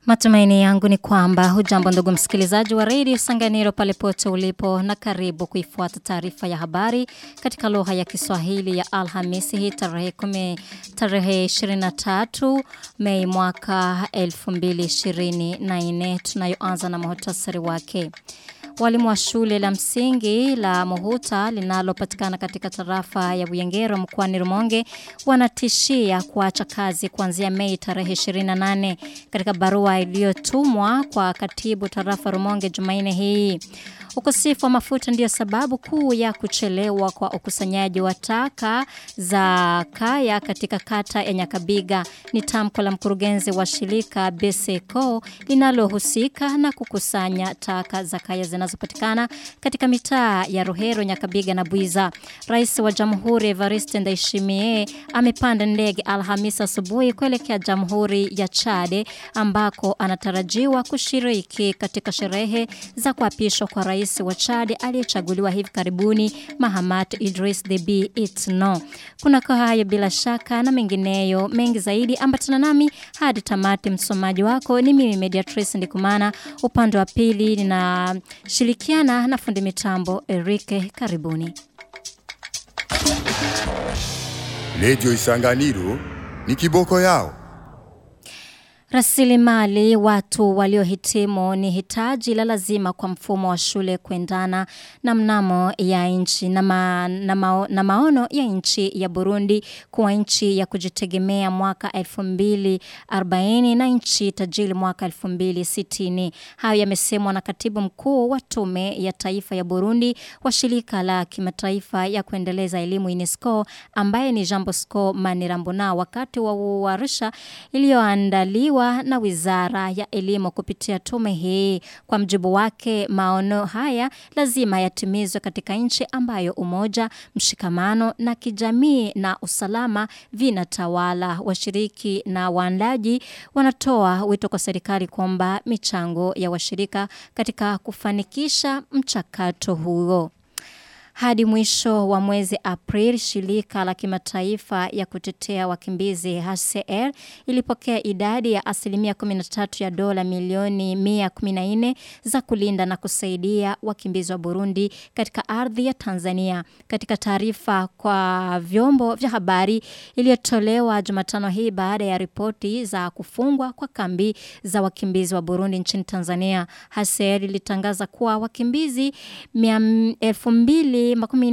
Matumaini yangu ni kwamba hujambo ndugu msikilizaji wa redio Sanganiro pale pote ulipo na karibu kuifuata taarifa ya habari katika lugha ya Kiswahili ya Alhamisi hii tarehe 10 tarehe 23 Mei mwaka 2024 tunayoanza na muhtasari wake. Walimu wa shule la msingi la Muhuta linalopatikana katika tarafa ya Buyengero mkoani Rumonge wanatishia kuacha kazi kuanzia Mei tarehe 28 katika barua iliyotumwa kwa katibu tarafa Rumonge Jumanne hii. Ukosefu wa mafuta ndiyo sababu kuu ya kuchelewa kwa ukusanyaji wa taka za kaya katika kata ya Nyakabiga. Ni tamko la mkurugenzi wa shirika BSECO linalohusika na kukusanya taka za kaya zinazopatikana katika mitaa ya Rohero, Nyakabiga na Buiza. Rais wa Jamhuri Evariste Ndayishimiye amepanda ndege Alhamisi asubuhi kuelekea Jamhuri ya Chade ambako anatarajiwa kushiriki katika sherehe za kuapishwa kwa rais wa Chad aliyechaguliwa hivi karibuni Mahamat Idris Deby Itno. Kuna kwa hayo bila shaka na mengineyo mengi zaidi ambatana nami hadi tamati msomaji wako ni mimi Mediatrice Ndikumana upande wa pili ninashirikiana na fundi mitambo Erike karibuni. Redio Isanganiro ni kiboko yao. Rasilimali watu waliohitimu ni hitaji la lazima kwa mfumo wa shule kuendana na mnamo ya nchi na, ma, na, mao, na maono ya nchi ya Burundi kuwa nchi ya kujitegemea mwaka 2040 na nchi tajiri mwaka 2060. Hayo yamesemwa na katibu mkuu wa tume ya taifa ya Burundi wa shirika la kimataifa ya kuendeleza elimu UNESCO ambaye ni Jean Bosco Manirambona wakati wa warsha iliyoandaliwa kuandaliwa na wizara ya elimu kupitia tume hii. Kwa mjibu wake, maono haya lazima yatimizwe katika nchi ambayo umoja, mshikamano na kijamii na usalama vinatawala. Washiriki na waandaji wanatoa wito kwa serikali kwamba michango ya washirika katika kufanikisha mchakato huo. Hadi mwisho wa mwezi April, shirika la kimataifa ya kutetea wakimbizi HCR ilipokea idadi ya asilimia 13 ya dola milioni 114 za kulinda na kusaidia wakimbizi wa Burundi katika ardhi ya Tanzania. Katika taarifa kwa vyombo vya habari iliyotolewa Jumatano hii baada ya ripoti za kufungwa kwa kambi za wakimbizi wa Burundi nchini Tanzania, HCR ilitangaza kuwa wakimbizi 2000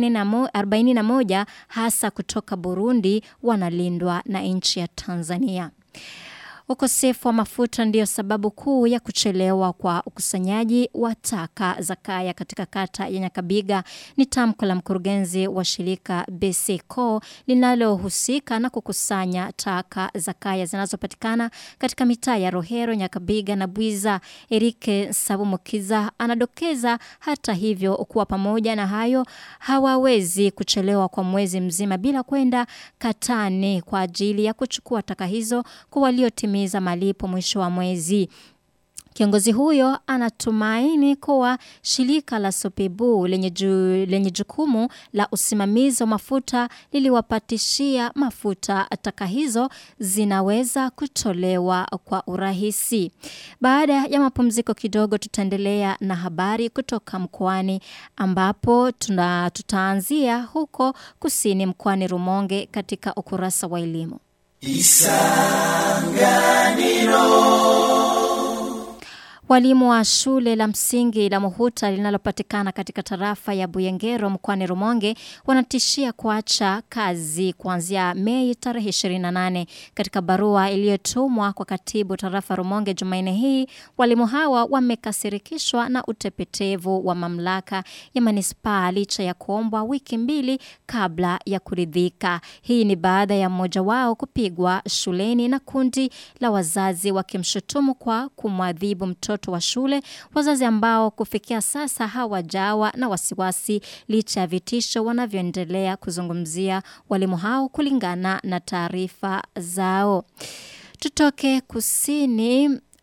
41 hasa kutoka Burundi wanalindwa na nchi ya Tanzania. Ukosefu wa mafuta ndiyo sababu kuu ya kuchelewa kwa ukusanyaji wa taka za kaya katika kata ya Nyakabiga. Ni tamko la mkurugenzi wa shirika BSECO linalohusika na kukusanya taka za kaya zinazopatikana katika mitaa ya Rohero, Nyakabiga na Bwiza. Erike Sabumukiza anadokeza hata hivyo kuwa pamoja na hayo hawawezi kuchelewa kwa mwezi mzima bila kwenda katani kwa ajili ya kuchukua taka hizo kwa waliotimiza kutimiza malipo mwisho wa mwezi. Kiongozi huyo anatumaini kuwa shirika la Sopebu lenye, ju, lenye jukumu la usimamizi wa mafuta liliwapatishia mafuta taka hizo zinaweza kutolewa kwa urahisi. Baada ya mapumziko kidogo tutaendelea na habari kutoka mkoani ambapo tuna, tutaanzia huko kusini mkoani Rumonge katika ukurasa wa elimu. Isanganiro Walimu wa shule la msingi la Muhuta linalopatikana katika tarafa ya Buyengero mkoani Rumonge wanatishia kuacha kazi kuanzia Mei tarehe 28. Katika barua iliyotumwa kwa katibu tarafa Rumonge Jumanne hii, walimu hawa wamekasirikishwa na utepetevu wa mamlaka ya manispaa licha ya kuombwa wiki mbili kabla ya kuridhika. Hii ni baada ya mmoja wao kupigwa shuleni na kundi la wazazi wakimshutumu kwa kumwadhibu mtoto wa shule, wazazi ambao kufikia sasa hawajawa na wasiwasi licha ya vitisho wanavyoendelea kuzungumzia walimu hao kulingana na taarifa zao. Tutoke kusini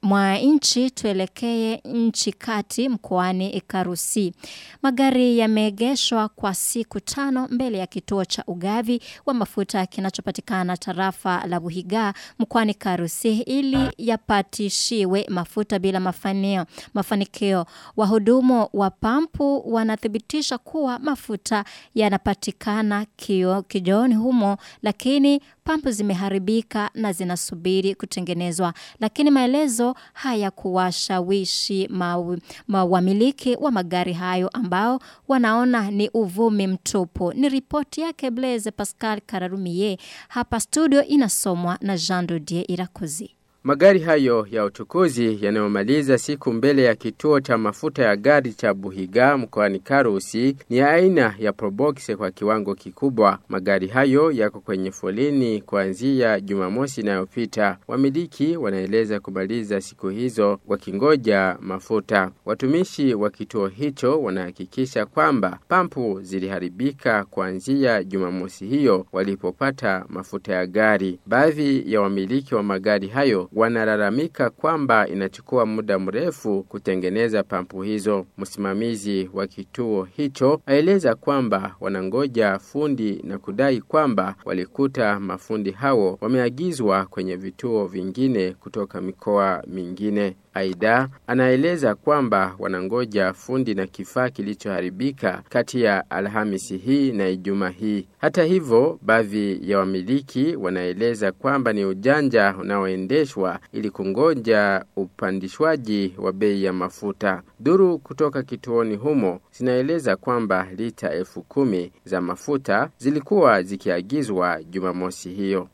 mwa nchi tuelekee nchi kati mkoani Karusi. Magari yameegeshwa kwa siku tano mbele ya kituo cha ugavi wa mafuta kinachopatikana tarafa la Buhiga mkoani Karusi ili yapatishiwe mafuta bila mafanio, mafanikio. Wahudumu wa pampu wanathibitisha kuwa mafuta yanapatikana kio kijooni humo lakini pampu zimeharibika na zinasubiri kutengenezwa lakini maelezo haya kuwashawishi wamiliki wa magari hayo ambao wanaona ni uvumi mtupu ni ripoti yake Blaise Pascal Kararumie hapa studio inasomwa na Jean Dodier Irakozi Magari hayo ya uchukuzi yanayomaliza siku mbele ya kituo cha mafuta ya gari cha Buhiga mkoani Karusi ni aina ya Probox kwa kiwango kikubwa. Magari hayo yako kwenye foleni kuanzia Jumamosi inayopita. Wamiliki wanaeleza kumaliza siku hizo wakingoja mafuta. Watumishi wa kituo hicho wanahakikisha kwamba pampu ziliharibika kuanzia Jumamosi hiyo walipopata mafuta ya gari. Baadhi ya wamiliki wa magari hayo wanalalamika kwamba inachukua muda mrefu kutengeneza pampu hizo. Msimamizi wa kituo hicho aeleza kwamba wanangoja fundi na kudai kwamba walikuta mafundi hao wameagizwa kwenye vituo vingine kutoka mikoa mingine. Aida anaeleza kwamba wanangoja fundi na kifaa kilichoharibika kati ya Alhamisi hii na Ijumaa hii. Hata hivyo, baadhi ya wamiliki wanaeleza kwamba ni ujanja unaoendeshwa ili kungoja upandishwaji wa bei ya mafuta. Duru kutoka kituoni humo zinaeleza kwamba lita elfu kumi za mafuta zilikuwa zikiagizwa Jumamosi hiyo.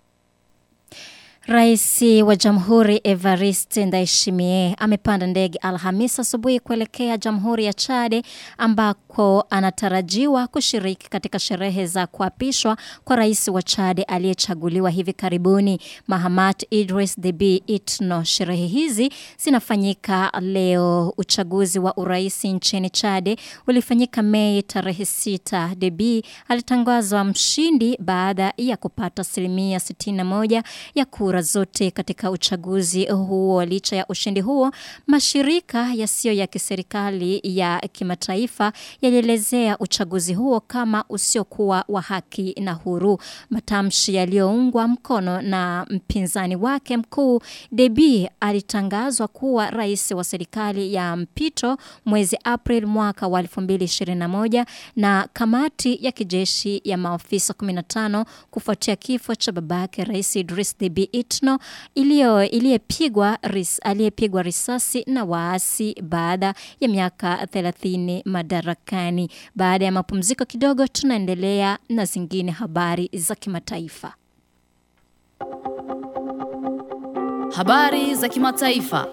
Raisi wa Jamhuri Evariste Ndayishimiye amepanda ndege Alhamisi asubuhi kuelekea Jamhuri ya Chade ambako anatarajiwa kushiriki katika sherehe za kuapishwa kwa rais wa Chade aliyechaguliwa hivi karibuni Mahamat Idris Deby Itno. Sherehe hizi zinafanyika leo. Uchaguzi wa urais nchini Chade ulifanyika Mei tarehe 6. Deby alitangazwa mshindi baada ya kupata asilimia 61 ya kura kura zote katika uchaguzi huo. Licha ya ushindi huo, mashirika yasiyo ya kiserikali ya kimataifa yalielezea uchaguzi huo kama usiokuwa wa haki na huru. Matamshi yaliyoungwa mkono na mpinzani wake mkuu Deby alitangazwa kuwa rais wa serikali ya mpito mwezi April mwaka wa 2021 na kamati ya kijeshi ya maofisa 15 kufuatia kifo cha babake rais Idris Deby Itno iliyo iliyepigwa ris, aliyepigwa risasi na waasi baada ya miaka 30 madarakani. Baada ya mapumziko kidogo tunaendelea na zingine habari za kimataifa. Habari za kimataifa.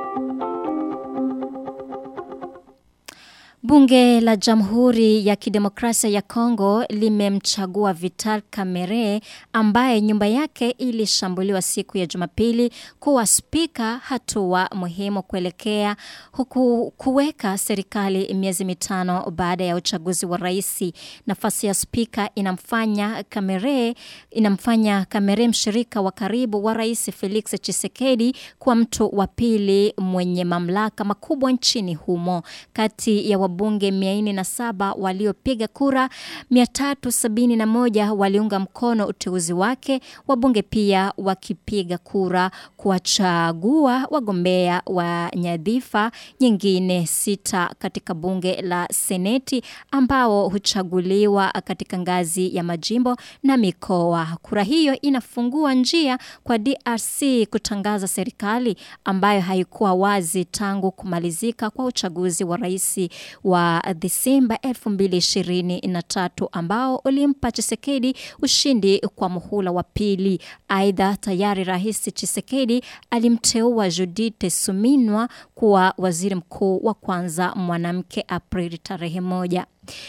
Bunge la Jamhuri ya Kidemokrasia ya Kongo limemchagua Vital Kamerhe ambaye nyumba yake ilishambuliwa siku ya Jumapili kuwa spika, hatua muhimu kuelekea huku kuweka serikali miezi mitano baada ya uchaguzi wa rais. Nafasi ya spika inamfanya Kamerhe inamfanya Kamerhe mshirika wa karibu wa Rais Felix Tshisekedi kuwa mtu wa pili mwenye mamlaka makubwa nchini humo kati ya wabunge 407 waliopiga kura 371 waliunga mkono uteuzi wake wabunge pia wakipiga kura kuwachagua wagombea wa nyadhifa nyingine sita katika bunge la seneti ambao huchaguliwa katika ngazi ya majimbo na mikoa kura hiyo inafungua njia kwa DRC kutangaza serikali ambayo haikuwa wazi tangu kumalizika kwa uchaguzi wa rais wa Disemba 2023 ambao ulimpa Chisekedi ushindi kwa muhula wa pili. Aidha, tayari Rais Chisekedi alimteua Judith Suminwa kuwa waziri mkuu wa kwanza mwanamke Aprili tarehe moja.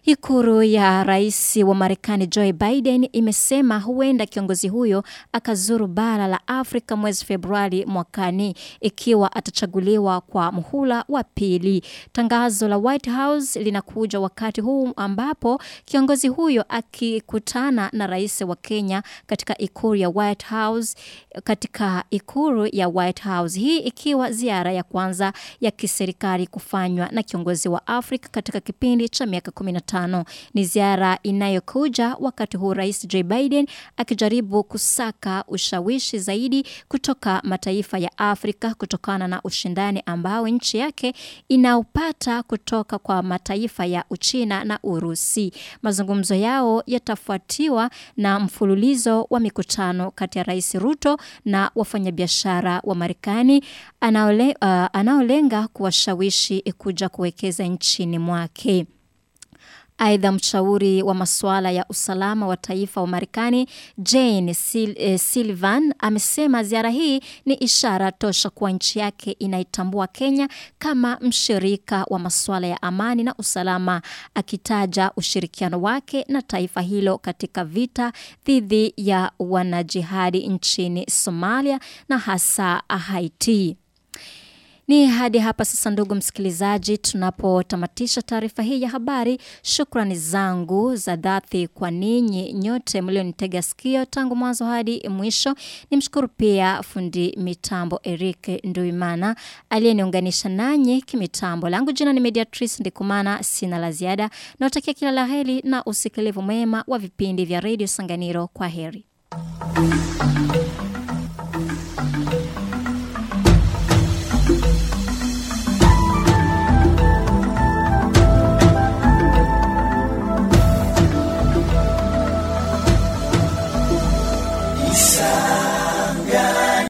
Ikuru ya rais wa Marekani Joe Biden imesema huenda kiongozi huyo akazuru bara la Afrika mwezi Februari mwakani ikiwa atachaguliwa kwa muhula wa pili. Tangazo la White House linakuja wakati huu ambapo kiongozi huyo akikutana na rais wa Kenya katika ikuru ya White House katika ikuru ya White House. Hii ikiwa ziara ya kwanza ya kiserikali kufanywa na kiongozi wa Afrika katika kipindi cha miaka 15 ni ziara inayokuja wakati huu Rais Joe Biden akijaribu kusaka ushawishi zaidi kutoka mataifa ya Afrika kutokana na ushindani ambao nchi yake inaupata kutoka kwa mataifa ya Uchina na Urusi. Mazungumzo yao yatafuatiwa na mfululizo wa mikutano kati ya Rais Ruto na wafanyabiashara wa Marekani anaole, uh, anaolenga kuwashawishi kuja kuwekeza nchini mwake. Aidha, mshauri wa masuala ya usalama wa taifa wa Marekani Jane Sil eh, Sullivan amesema ziara hii ni ishara tosha kuwa nchi yake inaitambua Kenya kama mshirika wa masuala ya amani na usalama, akitaja ushirikiano wake na taifa hilo katika vita dhidi ya wanajihadi nchini Somalia na hasa Haiti. Ni hadi hapa sasa, ndugu msikilizaji, tunapotamatisha taarifa hii ya habari. Shukrani zangu za dhati kwa ninyi nyote mlionitega sikio tangu mwanzo hadi mwisho. Nimshukuru pia fundi mitambo Eric Nduimana aliyeniunganisha nanyi kimitambo. Langu jina ni Mediatrice Ndikumana, sina la ziada. Nawatakia kila la heri na usikilivu mwema wa vipindi vya redio Sanganiro. Kwa heri.